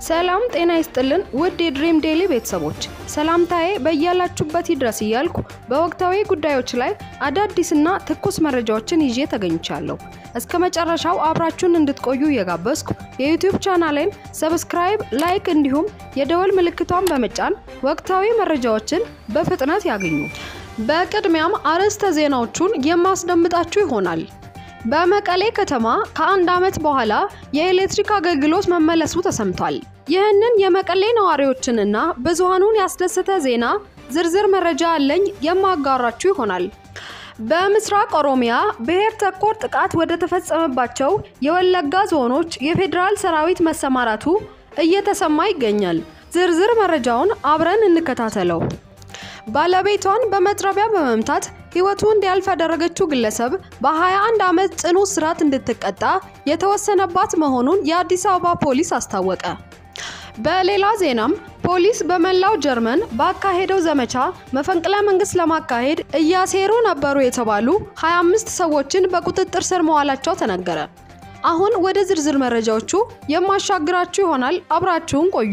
ሰላም ጤና ይስጥልን ውድ የድሪም ዴሊ ቤተሰቦች፣ ሰላምታዬ በያላችሁበት ይድረስ እያልኩ በወቅታዊ ጉዳዮች ላይ አዳዲስና ትኩስ መረጃዎችን ይዤ ተገኝቻለሁ። እስከ መጨረሻው አብራችሁን እንድትቆዩ እየጋበዝኩ የዩቲዩብ ቻናሌን ሰብስክራይብ፣ ላይክ እንዲሁም የደወል ምልክቷን በመጫን ወቅታዊ መረጃዎችን በፍጥነት ያገኙ። በቅድሚያም አርዕስተ ዜናዎቹን የማስደምጣችሁ ይሆናል። በመቀሌ ከተማ ከአንድ ዓመት በኋላ የኤሌክትሪክ አገልግሎት መመለሱ ተሰምቷል። ይህንን የመቀሌ ነዋሪዎችንና ብዙሃኑን ያስደሰተ ዜና ዝርዝር መረጃ አለኝ የማጋራችሁ ይሆናል። በምስራቅ ኦሮሚያ ብሔር ተኮር ጥቃት ወደ ተፈጸመባቸው የወለጋ ዞኖች የፌዴራል ሰራዊት መሰማራቱ እየተሰማ ይገኛል። ዝርዝር መረጃውን አብረን እንከታተለው። ባለቤቷን በመጥረቢያ በመምታት ሕይወቱ እንዲያልፍ ያደረገችው ግለሰብ በ21 ዓመት ጽኑ እስራት እንድትቀጣ የተወሰነባት መሆኑን የአዲስ አበባ ፖሊስ አስታወቀ። በሌላ ዜናም ፖሊስ በመላው ጀርመን ባካሄደው ዘመቻ መፈንቅለ መንግስት ለማካሄድ እያሴሩ ነበሩ የተባሉ 25 ሰዎችን በቁጥጥር ስር መዋላቸው ተነገረ። አሁን ወደ ዝርዝር መረጃዎቹ የማሻግራችሁ ይሆናል። አብራችሁን ቆዩ።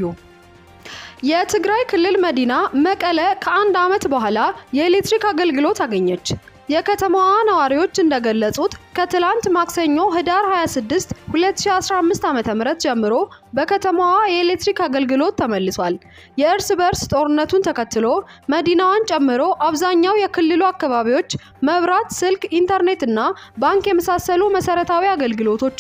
የትግራይ ክልል መዲና መቀለ ከአንድ ዓመት በኋላ የኤሌክትሪክ አገልግሎት አገኘች። የከተማዋ ነዋሪዎች እንደገለጹት ከትላንት ማክሰኞ ህዳር 26 2015 ዓ.ም ጀምሮ በከተማዋ የኤሌክትሪክ አገልግሎት ተመልሷል። የእርስ በርስ ጦርነቱን ተከትሎ መዲናዋን ጨምሮ አብዛኛው የክልሉ አካባቢዎች መብራት፣ ስልክ፣ ኢንተርኔት እና ባንክ የመሳሰሉ መሰረታዊ አገልግሎቶች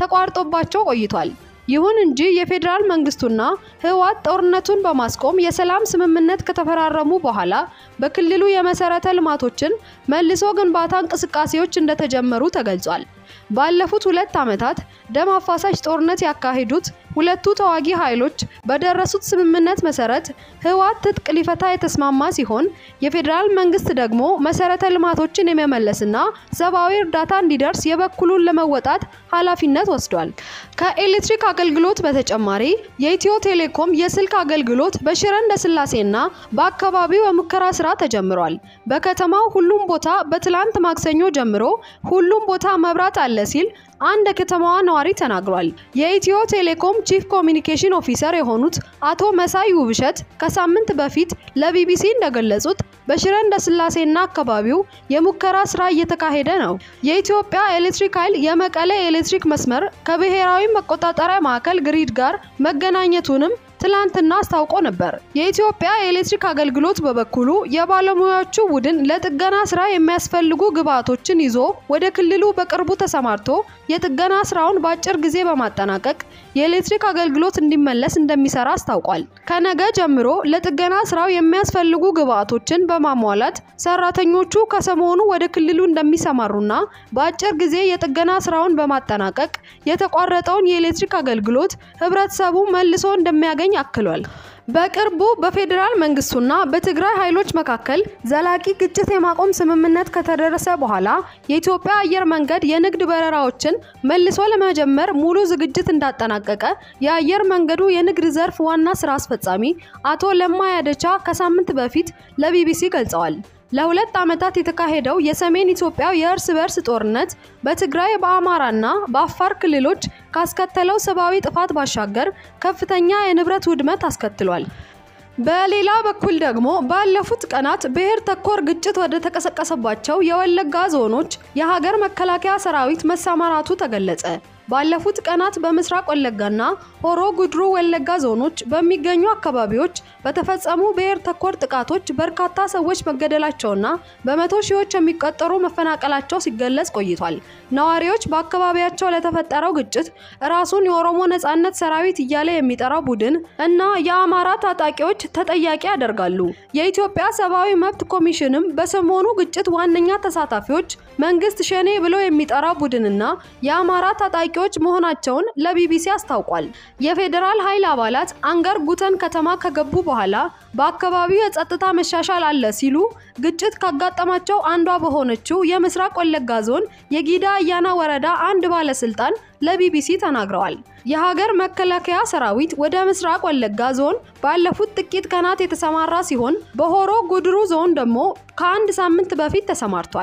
ተቋርጦባቸው ቆይቷል። ይሁን እንጂ የፌዴራል መንግስቱና ህወሓት ጦርነቱን በማስቆም የሰላም ስምምነት ከተፈራረሙ በኋላ በክልሉ የመሰረተ ልማቶችን መልሶ ግንባታ እንቅስቃሴዎች እንደተጀመሩ ተገልጿል። ባለፉት ሁለት ዓመታት ደም አፋሳሽ ጦርነት ያካሄዱት ሁለቱ ተዋጊ ኃይሎች በደረሱት ስምምነት መሰረት ህወሓት ትጥቅ ሊፈታ የተስማማ ሲሆን የፌዴራል መንግስት ደግሞ መሰረተ ልማቶችን የመመለስና ሰብአዊ እርዳታ እንዲደርስ የበኩሉን ለመወጣት ኃላፊነት ወስዷል። ከኤሌክትሪክ አገልግሎት በተጨማሪ የኢትዮ ቴሌኮም የስልክ አገልግሎት በሽረ እንዳስላሴና በአካባቢው የሙከራ ስራ ተጀምሯል። በከተማው ሁሉም ቦታ በትላንት ማክሰኞ ጀምሮ ሁሉም ቦታ መብራት አለ ሲል አንድ የከተማዋ ነዋሪ ተናግሯል። የኢትዮ ቴሌኮም ቺፍ ኮሚኒኬሽን ኦፊሰር የሆኑት አቶ መሳይ ውብሸት ከሳምንት በፊት ለቢቢሲ እንደገለጹት በሽረ እንዳስላሴና አካባቢው የሙከራ ስራ እየተካሄደ ነው። የኢትዮጵያ ኤሌክትሪክ ኃይል የመቀለ የኤሌክትሪክ መስመር ከብሔራዊ መቆጣጠሪያ ማዕከል ግሪድ ጋር መገናኘቱንም ትላንትና አስታውቆ ነበር። የኢትዮጵያ የኤሌክትሪክ አገልግሎት በበኩሉ የባለሙያዎቹ ቡድን ለጥገና ስራ የሚያስፈልጉ ግብዓቶችን ይዞ ወደ ክልሉ በቅርቡ ተሰማርቶ የጥገና ስራውን በአጭር ጊዜ በማጠናቀቅ የኤሌክትሪክ አገልግሎት እንዲመለስ እንደሚሰራ አስታውቋል። ከነገ ጀምሮ ለጥገና ስራው የሚያስፈልጉ ግብዓቶችን በማሟላት ሰራተኞቹ ከሰሞኑ ወደ ክልሉ እንደሚሰማሩና በአጭር ጊዜ የጥገና ስራውን በማጠናቀቅ የተቋረጠውን የኤሌክትሪክ አገልግሎት ህብረተሰቡ መልሶ እንደሚያገኝ አክሏል። በቅርቡ በፌዴራል መንግስቱና በትግራይ ኃይሎች መካከል ዘላቂ ግጭት የማቆም ስምምነት ከተደረሰ በኋላ የኢትዮጵያ አየር መንገድ የንግድ በረራዎችን መልሶ ለመጀመር ሙሉ ዝግጅት እንዳጠናቀቀ የአየር መንገዱ የንግድ ዘርፍ ዋና ስራ አስፈጻሚ አቶ ለማ ያደቻ ከሳምንት በፊት ለቢቢሲ ገልጸዋል። ለሁለት ዓመታት የተካሄደው የሰሜን ኢትዮጵያ የእርስ በርስ ጦርነት በትግራይ በአማራና በአፋር ክልሎች ካስከተለው ሰብአዊ ጥፋት ባሻገር ከፍተኛ የንብረት ውድመት አስከትሏል። በሌላ በኩል ደግሞ ባለፉት ቀናት ብሔር ተኮር ግጭት ወደ ተቀሰቀሰባቸው የወለጋ ዞኖች የሀገር መከላከያ ሰራዊት መሰማራቱ ተገለጸ። ባለፉት ቀናት በምስራቅ ወለጋና ሆሮ ጉድሩ ወለጋ ዞኖች በሚገኙ አካባቢዎች በተፈጸሙ ብሔር ተኮር ጥቃቶች በርካታ ሰዎች መገደላቸውና በመቶ ሺዎች የሚቆጠሩ መፈናቀላቸው ሲገለጽ ቆይቷል። ነዋሪዎች በአካባቢያቸው ለተፈጠረው ግጭት ራሱን የኦሮሞ ነጻነት ሰራዊት እያለ የሚጠራው ቡድን እና የአማራ ታጣቂዎች ተጠያቂ ያደርጋሉ። የኢትዮጵያ ሰብአዊ መብት ኮሚሽንም በሰሞኑ ግጭት ዋነኛ ተሳታፊዎች መንግስት ሸኔ ብሎ የሚጠራው ቡድንና የአማራ ታጣቂ ታጣቂዎች መሆናቸውን ለቢቢሲ አስታውቋል። የፌዴራል ኃይል አባላት አንገር ጉተን ከተማ ከገቡ በኋላ በአካባቢው የጸጥታ መሻሻል አለ ሲሉ ግጭት ካጋጠማቸው አንዷ በሆነችው የምስራቅ ወለጋ ዞን የጊዳ አያና ወረዳ አንድ ባለስልጣን ለቢቢሲ ተናግረዋል። የሀገር መከላከያ ሰራዊት ወደ ምስራቅ ወለጋ ዞን ባለፉት ጥቂት ቀናት የተሰማራ ሲሆን በሆሮ ጉድሩ ዞን ደግሞ ከአንድ ሳምንት በፊት ተሰማርቷል።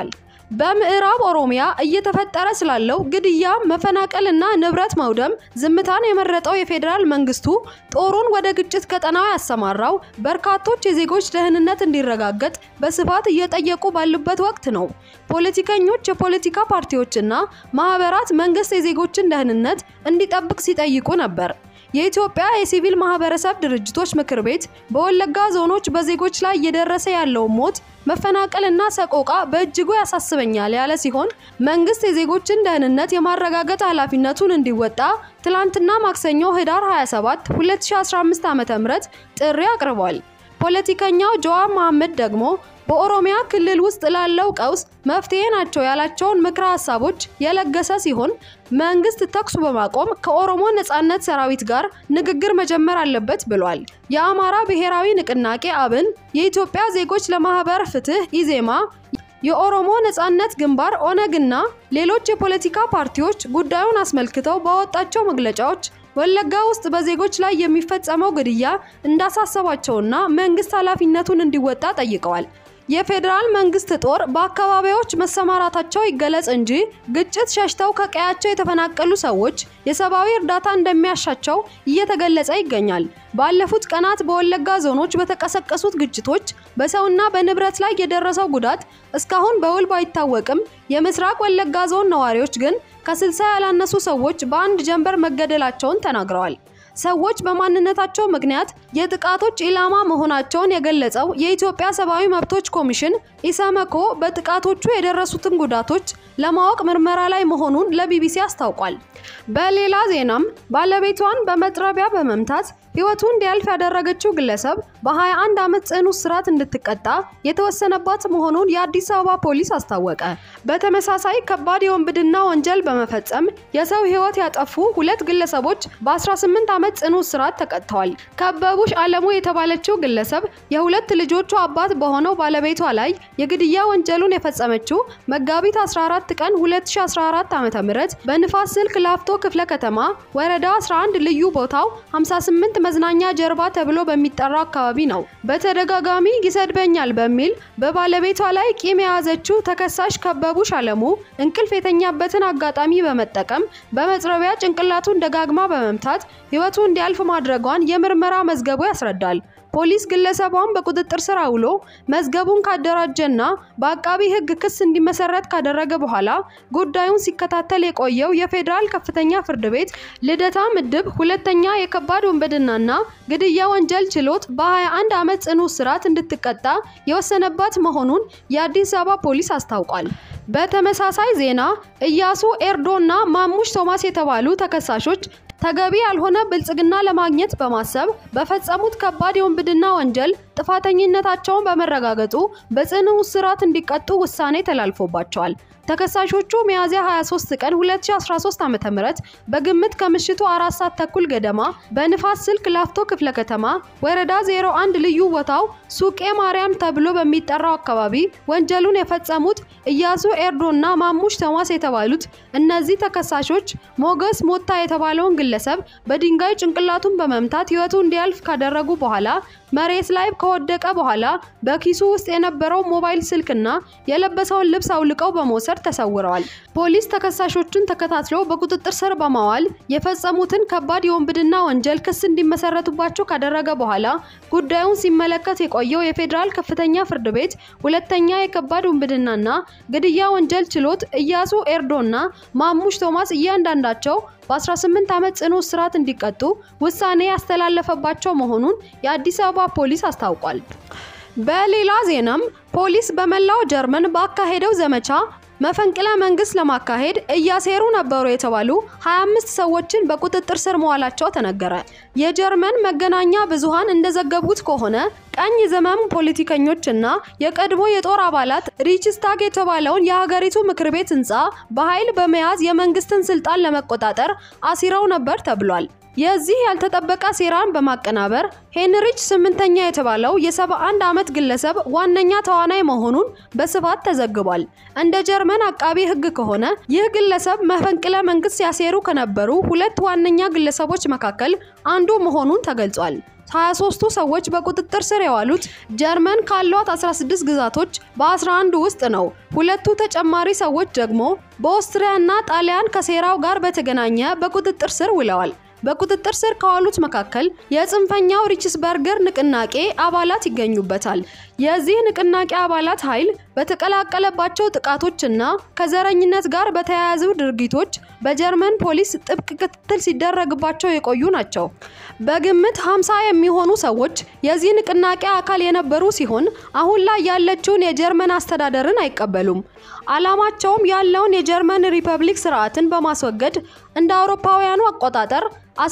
በምዕራብ ኦሮሚያ እየተፈጠረ ስላለው ግድያ፣ መፈናቀልና ንብረት መውደም ዝምታን የመረጠው የፌዴራል መንግስቱ ጦሩን ወደ ግጭት ቀጠናው ያሰማራው በርካቶች የዜጎች ደህንነት እንዲረጋገጥ በስፋት እየጠየቁ ባሉበት ወቅት ነው። ፖለቲከኞች፣ የፖለቲካ ፓርቲዎችና ማህበራት መንግስት የዜጎችን ደህንነት እንዲጠብቅ ሲጠይቁ ነበር። የኢትዮጵያ የሲቪል ማህበረሰብ ድርጅቶች ምክር ቤት በወለጋ ዞኖች በዜጎች ላይ እየደረሰ ያለውን ሞት መፈናቀልና ሰቆቃ በእጅጉ ያሳስበኛል ያለ ሲሆን መንግስት የዜጎችን ደህንነት የማረጋገጥ ኃላፊነቱን እንዲወጣ ትላንትና ማክሰኞ ህዳር 27 2015 ዓ.ም ጥሪ አቅርቧል። ፖለቲከኛው ጀዋር መሐመድ ደግሞ በኦሮሚያ ክልል ውስጥ ላለው ቀውስ መፍትሄ ናቸው ያላቸውን ምክረ ሀሳቦች የለገሰ ሲሆን መንግስት ተኩስ በማቆም ከኦሮሞ ነጻነት ሰራዊት ጋር ንግግር መጀመር አለበት ብሏል። የአማራ ብሔራዊ ንቅናቄ አብን፣ የኢትዮጵያ ዜጎች ለማህበር ፍትህ ኢዜማ፣ የኦሮሞ ነጻነት ግንባር ኦነግና ሌሎች የፖለቲካ ፓርቲዎች ጉዳዩን አስመልክተው ባወጣቸው መግለጫዎች ወለጋ ውስጥ በዜጎች ላይ የሚፈጸመው ግድያ እንዳሳሰባቸውና መንግስት ኃላፊነቱን እንዲወጣ ጠይቀዋል። የፌዴራል መንግስት ጦር በአካባቢዎች መሰማራታቸው ይገለጽ እንጂ ግጭት ሸሽተው ከቀያቸው የተፈናቀሉ ሰዎች የሰብአዊ እርዳታ እንደሚያሻቸው እየተገለጸ ይገኛል። ባለፉት ቀናት በወለጋ ዞኖች በተቀሰቀሱት ግጭቶች በሰውና በንብረት ላይ የደረሰው ጉዳት እስካሁን በውል ባይታወቅም የምስራቅ ወለጋ ዞን ነዋሪዎች ግን ከስልሳ ያላነሱ ሰዎች በአንድ ጀንበር መገደላቸውን ተናግረዋል። ሰዎች በማንነታቸው ምክንያት የጥቃቶች ኢላማ መሆናቸውን የገለጸው የኢትዮጵያ ሰብአዊ መብቶች ኮሚሽን ኢሰመኮ በጥቃቶቹ የደረሱትን ጉዳቶች ለማወቅ ምርመራ ላይ መሆኑን ለቢቢሲ አስታውቋል። በሌላ ዜናም ባለቤቷን በመጥረቢያ በመምታት ሕይወቱ እንዲያልፍ ያደረገችው ግለሰብ በ21 ዓመት ጽኑ እስራት እንድትቀጣ የተወሰነባት መሆኑን የአዲስ አበባ ፖሊስ አስታወቀ። በተመሳሳይ ከባድ የወንብድና ወንጀል በመፈጸም የሰው ሕይወት ያጠፉ ሁለት ግለሰቦች በ18 ዓመት ጽኑ እስራት ተቀጥተዋል። ከበቡሽ አለሙ የተባለችው ግለሰብ የሁለት ልጆቹ አባት በሆነው ባለቤቷ ላይ የግድያ ወንጀሉን የፈጸመችው መጋቢት 14 ቀን 2014 ዓ.ም በንፋስ ስልክ ላፍቶ ክፍለ ከተማ ወረዳ 11 ልዩ ቦታው 58 መዝናኛ ጀርባ ተብሎ በሚጠራው አካባቢ ነው። በተደጋጋሚ ይሰድበኛል በሚል በባለቤቷ ላይ ቂም የያዘችው ተከሳሽ ከበቡሽ አለሙ እንቅልፍ የተኛበትን አጋጣሚ በመጠቀም በመጥረቢያ ጭንቅላቱን ደጋግማ በመምታት ሕይወቱ እንዲያልፍ ማድረጓን የምርመራ መዝገቡ ያስረዳል። ፖሊስ ግለሰቧን በቁጥጥር ስር አውሎ መዝገቡን ካደራጀና በአቃቢ ሕግ ክስ እንዲመሰረት ካደረገ በኋላ ጉዳዩን ሲከታተል የቆየው የፌዴራል ከፍተኛ ፍርድ ቤት ልደታ ምድብ ሁለተኛ የከባድ ወንበድናና ግድያ ወንጀል ችሎት በ21 ዓመት ጽኑ እስራት እንድትቀጣ የወሰነባት መሆኑን የአዲስ አበባ ፖሊስ አስታውቋል። በተመሳሳይ ዜና እያሱ ኤርዶና ማሙሽ ቶማስ የተባሉ ተከሳሾች ተገቢ ያልሆነ ብልጽግና ለማግኘት በማሰብ በፈጸሙት ከባድ የወንብድና ወንጀል ጥፋተኝነታቸውን በመረጋገጡ በጽኑ እስራት እንዲቀጡ ውሳኔ ተላልፎባቸዋል። ተከሳሾቹ ሚያዝያ 23 ቀን 2013 ዓ.ም በግምት ከምሽቱ አራት ሰዓት ተኩል ገደማ በንፋስ ስልክ ላፍቶ ክፍለ ከተማ ወረዳ 01 ልዩ ቦታው ሱቄ ማርያም ተብሎ በሚጠራው አካባቢ ወንጀሉን የፈጸሙት እያሱ ኤርዶና ማሙሽ ቶማስ የተባሉት እነዚህ ተከሳሾች ሞገስ ሞታ የተባለውን ግለሰብ በድንጋይ ጭንቅላቱን በመምታት ሕይወቱ እንዲያልፍ ካደረጉ በኋላ መሬት ላይ ከወደቀ በኋላ በኪሱ ውስጥ የነበረው ሞባይል ስልክና የለበሰውን ልብስ አውልቀው በመውሰድ ተሰውረዋል። ፖሊስ ተከሳሾቹን ተከታትሎ በቁጥጥር ስር በማዋል የፈጸሙትን ከባድ የወንብድና ወንጀል ክስ እንዲመሰረቱባቸው ካደረገ በኋላ ጉዳዩን ሲመለከት የቆየው የፌዴራል ከፍተኛ ፍርድ ቤት ሁለተኛ የከባድ ውንብድናና ግድያ ወንጀል ችሎት እያሱ ኤርዶና ማሙሽ ቶማስ እያንዳንዳቸው በ18 ዓመት ጽኑ እስራት እንዲቀጡ ውሳኔ ያስተላለፈባቸው መሆኑን የአዲስ አበባ ፖሊስ አስታውቋል። በሌላ ዜናም ፖሊስ በመላው ጀርመን ባካሄደው ዘመቻ መፈንቅለ መንግስት ለማካሄድ እያሴሩ ነበሩ የተባሉ 25 ሰዎችን በቁጥጥር ስር መዋላቸው ተነገረ። የጀርመን መገናኛ ብዙሃን እንደዘገቡት ከሆነ ቀኝ ዘመም ፖለቲከኞች እና የቀድሞ የጦር አባላት ሪችስታግ የተባለውን የሀገሪቱ ምክር ቤት ህንፃ በኃይል በመያዝ የመንግስትን ስልጣን ለመቆጣጠር አሲረው ነበር ተብሏል። የዚህ ያልተጠበቀ ሴራን በማቀናበር ሄንሪች ስምንተኛ የተባለው የ71 ዓመት ግለሰብ ዋነኛ ተዋናይ መሆኑን በስፋት ተዘግቧል። እንደ ጀርመን አቃቢ ህግ ከሆነ ይህ ግለሰብ መፈንቅለ መንግስት ሲያሴሩ ከነበሩ ሁለት ዋነኛ ግለሰቦች መካከል አንዱ መሆኑን ተገልጿል። 23ቱ ሰዎች በቁጥጥር ስር የዋሉት ጀርመን ካሏት 16 ግዛቶች በ11 ውስጥ ነው። ሁለቱ ተጨማሪ ሰዎች ደግሞ በኦስትሪያና ጣሊያን ከሴራው ጋር በተገናኘ በቁጥጥር ስር ውለዋል። በቁጥጥር ስር ከዋሉት መካከል የጽንፈኛው ሪችስበርገር ንቅናቄ አባላት ይገኙበታል። የዚህ ንቅናቄ አባላት ኃይል በተቀላቀለባቸው ጥቃቶችና ከዘረኝነት ጋር በተያያዙ ድርጊቶች በጀርመን ፖሊስ ጥብቅ ክትትል ሲደረግባቸው የቆዩ ናቸው። በግምት 50 የሚሆኑ ሰዎች የዚህ ንቅናቄ አካል የነበሩ ሲሆን አሁን ላይ ያለችውን የጀርመን አስተዳደርን አይቀበሉም። ዓላማቸውም ያለውን የጀርመን ሪፐብሊክ ስርዓትን በማስወገድ እንደ አውሮፓውያኑ አቆጣጠር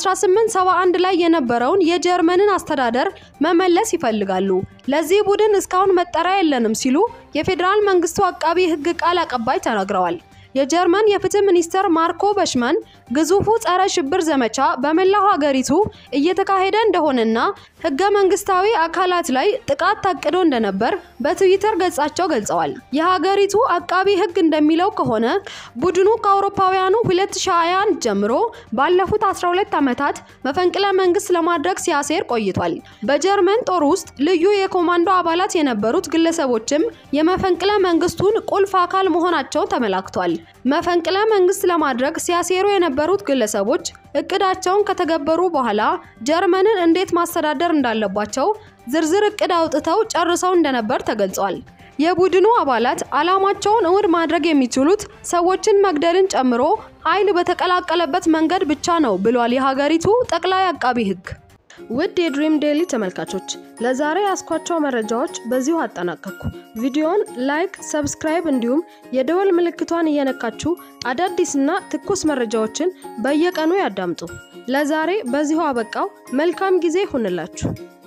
1871 ላይ የነበረውን የጀርመንን አስተዳደር መመለስ ይፈልጋሉ። ለዚህ ቡድን እስካሁን መጠሪያ የለንም ሲሉ የፌዴራል መንግስቱ አቃቢ ሕግ ቃል አቀባይ ተናግረዋል። የጀርመን የፍትህ ሚኒስተር ማርኮ በሽማን ግዙፉ ጸረ ሽብር ዘመቻ በመላው ሀገሪቱ እየተካሄደ እንደሆነና ህገ መንግስታዊ አካላት ላይ ጥቃት ታቅዶ እንደነበር በትዊተር ገጻቸው ገልጸዋል። የሀገሪቱ አቃቢ ህግ እንደሚለው ከሆነ ቡድኑ ከአውሮፓውያኑ 2021 ጀምሮ ባለፉት 12 ዓመታት መፈንቅለ መንግስት ለማድረግ ሲያሴር ቆይቷል። በጀርመን ጦር ውስጥ ልዩ የኮማንዶ አባላት የነበሩት ግለሰቦችም የመፈንቅለ መንግስቱን ቁልፍ አካል መሆናቸው ተመላክቷል። መፈንቅለ መንግስት ለማድረግ ሲያሴሩ የነበሩት ግለሰቦች እቅዳቸውን ከተገበሩ በኋላ ጀርመንን እንዴት ማስተዳደር እንዳለባቸው ዝርዝር እቅድ አውጥተው ጨርሰው እንደነበር ተገልጿል። የቡድኑ አባላት ዓላማቸውን እውን ማድረግ የሚችሉት ሰዎችን መግደልን ጨምሮ ኃይል በተቀላቀለበት መንገድ ብቻ ነው ብሏል የሀገሪቱ ጠቅላይ አቃቢ ህግ። ውድ የድሪም ዴሊ ተመልካቾች ለዛሬ ያስኳቸው መረጃዎች በዚሁ አጠናቀቅኩ። ቪዲዮን ላይክ፣ ሰብስክራይብ እንዲሁም የደወል ምልክቷን እየነካችሁ አዳዲስና ትኩስ መረጃዎችን በየቀኑ ያዳምጡ። ለዛሬ በዚሁ አበቃው። መልካም ጊዜ ይሁንላችሁ።